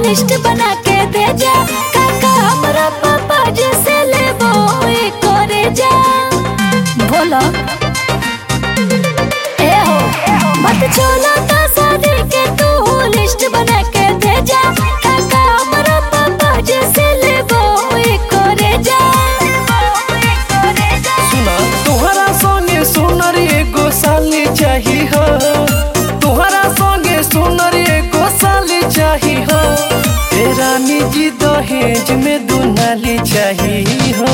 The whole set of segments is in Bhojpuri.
लिस्ट बना के दे जा काका हमरा पापा जी से लेबो ए करे जा बोलो ए हो मत चलो तो शादी के तू लिस्ट बना के दे जा काका हमरा पापा जी से लेबो ए करे जा सुना तोहरा संगे सुनर एगो साली चाही हो तोहरा संगे सुनर एगो साली चाही हो ए रानी जी दहेज में दुनाली चाही हो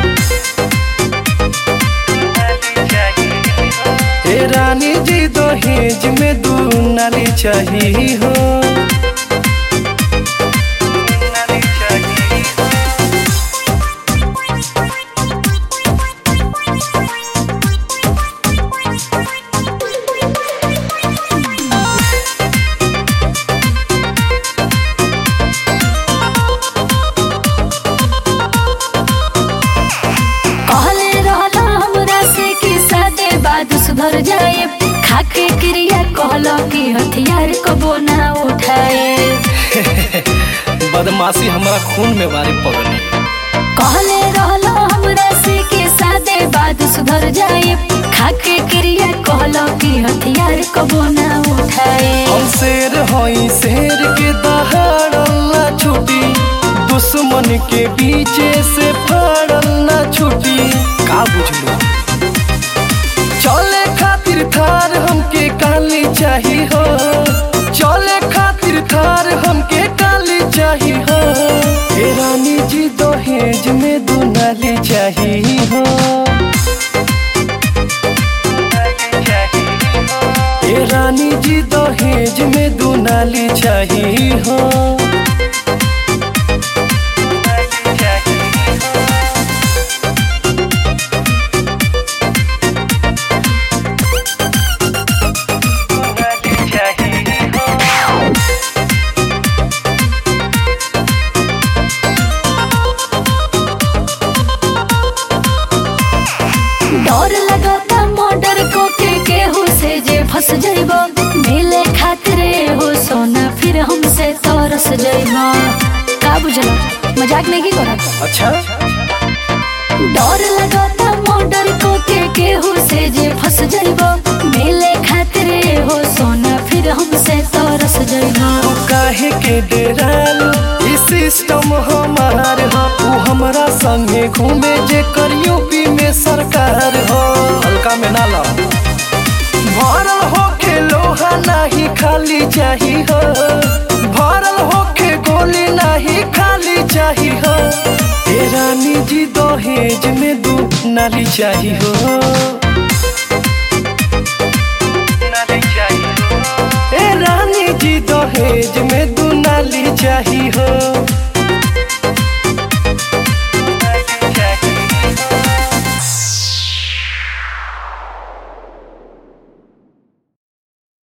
ए रानी जी दहेज में दुनाली चाही हो कहले रहला हमरा से कि सादे बाद सुधर जाए खाके क्रिया कहलो कि हथियार कबो ना उठाए बदमाशी हमारा खून में बारी पगली कहले रहला हमरा से कि सादे बाद सुधर जाए खाके क्रिया कहलो कि हथियार कबो ना उठाए हम शेर हई शेर के दहाड़ला छुटी दुश्मन के बीचे से फाड़ला छुटी का बुझलो चले खातिर थार हमके काली चाही हो चले खातिर थार हमके काली चाही हो ए रानी जी दहेज में दुनाली चाही हो ए रानी जी दहेज में दुनाली चाही हो डर लगता मर्डर को के केहू से जे फंस जाइबो मिले खातिर हो सोना फिर हमसे तरस जाइबो का बुझलो मजाक नहीं की करत अच्छा डर लगता मर्डर को के केहू से जे फंस जाइबो मिले खातिर हो सोना फिर हमसे तरस जाइबो तू काहे के डेराल ई सिस्टम हमार हो तू हमरा संगे घूमे जे कर यूपी में सरकार हो हल्का में ना ला भरल होके लोहा नाही खाली चाही हो भरल होके गोली नाही खाली चाही हो ए रानी जी दहेज में दू नाली चाही हो ए रानी जी दहेज में